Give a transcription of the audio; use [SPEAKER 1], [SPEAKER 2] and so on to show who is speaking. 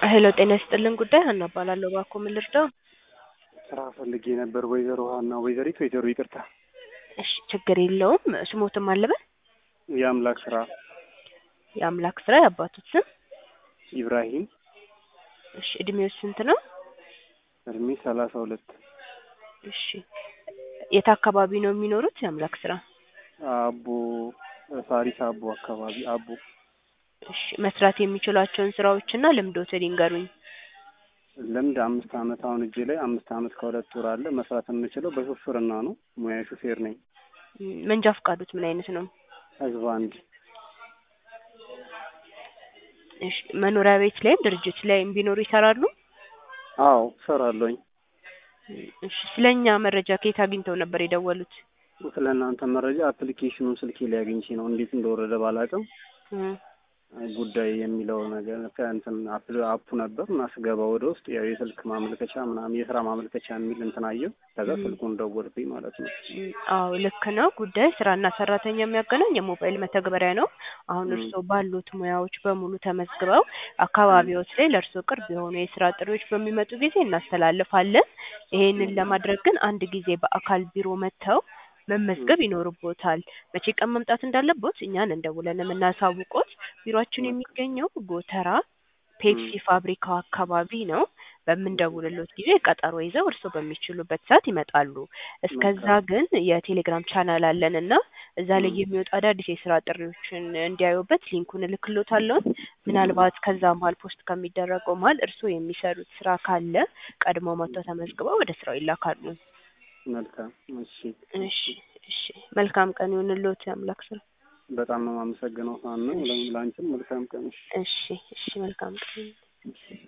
[SPEAKER 1] ሄሎ ጤና ይስጥልን ጉዳይ ሀና እባላለሁ። እባክዎ ምን ልርዳው?
[SPEAKER 2] ስራ ፈልጌ ነበር። ወይዘሮ ሀና ወይዘሪት ወይዘሮ ይቅርታ።
[SPEAKER 1] እሺ ችግር የለውም። ስሞትም አለበት
[SPEAKER 2] የአምላክ ስራ
[SPEAKER 1] የአምላክ ስራ የአባቱት ስም
[SPEAKER 2] ኢብራሂም
[SPEAKER 1] እሺ እድሜው ስንት ነው?
[SPEAKER 2] እድሜ ሰላሳ ሁለት
[SPEAKER 1] እሺ የት አካባቢ ነው የሚኖሩት? የአምላክ ስራ
[SPEAKER 2] አቦ ሳሪስ አቦ አካባቢ አቦ
[SPEAKER 1] እሺ መስራት የሚችሏቸውን ስራዎችና ልምዶትን ይንገሩኝ።
[SPEAKER 2] ልምድ አምስት አመት አሁን እጄ ላይ አምስት አመት ከሁለት ወር አለ። መስራት የምችለው በሹፍርና ነው። ሙያ ሹፌር ነኝ።
[SPEAKER 1] ም፣ መንጃ ፈቃዶት ምን አይነት ነው?
[SPEAKER 2] ህዝብ አንድ
[SPEAKER 1] እሺ መኖሪያ ቤት ላይም ድርጅት ላይም ቢኖሩ ይሰራሉ?
[SPEAKER 2] አዎ እሰራለሁኝ።
[SPEAKER 1] እሺ ስለኛ መረጃ ከየት አግኝተው ነበር የደወሉት?
[SPEAKER 2] ስለ እናንተ መረጃ አፕሊኬሽኑን ስልኬ ላይ አግኝቼ ነው። እንዴት እንደወረደ ባላውቅም
[SPEAKER 1] እ
[SPEAKER 2] ጉዳይ የሚለው ነገር ከእንትን አፕ- አፑ ነበር እና ስገባ ወደ ውስጥ ያው የስልክ ማመልከቻ ምናምን የስራ ማመልከቻ የሚል እንትን አየሁ። ከዛ
[SPEAKER 1] ም።
[SPEAKER 2] ስልኩን ደወልኩኝ ማለት ነው።
[SPEAKER 1] ም፣ አዎ ልክ ነው። ጉዳይ ስራና ሰራተኛ የሚያገናኝ የሞባይል መተግበሪያ ነው። አሁን
[SPEAKER 2] ም።
[SPEAKER 1] እርስዎ ባሉት ሙያዎች በሙሉ ተመዝግበው አካባቢዎች ላይ ለእርስዎ ቅርብ የሆኑ የስራ ጥሪዎች በሚመጡ ጊዜ እናስተላልፋለን። ይሄንን ለማድረግ ግን አንድ ጊዜ በአካል ቢሮ መጥተው መመዝገብ ይኖርቦታል። መቼ ቀን መምጣት እንዳለቦት እኛን እንደውለን የምናሳውቆት። ቢሮአችን የሚገኘው ጎተራ ፔፕሲ ፋብሪካው አካባቢ ነው። በምንደውልሎት ጊዜ ቀጠሮ ይዘው እርስዎ በሚችሉበት ሰዓት ይመጣሉ። እስከዛ
[SPEAKER 2] መልካም።
[SPEAKER 1] ግን የቴሌግራም ቻናል አለን እና እዛ ላይ
[SPEAKER 2] ም።
[SPEAKER 1] የሚወጡ አዳዲስ የስራ ጥሪዎችን እንዲያዩበት ሊንኩን እልክሎታለሁ። ምናልባት ከዛ መሀል ፖስት ከሚደረገው መሀል እርስዎ የሚሰሩት ስራ ካለ ቀድሞ መጥተው ተመዝግበው ወደ ስራው ይላካሉ።
[SPEAKER 2] መልካም እሺ።
[SPEAKER 1] እሺ እሺ መልካም ቀን ይሁንልዎት። የአምላክ ስራ
[SPEAKER 2] በጣም ነው የማመሰግነው ሀና።
[SPEAKER 1] እሺ
[SPEAKER 2] ለአንቺም መልካም ቀን። እሺ
[SPEAKER 1] እሺ እሺ መልካም ቀን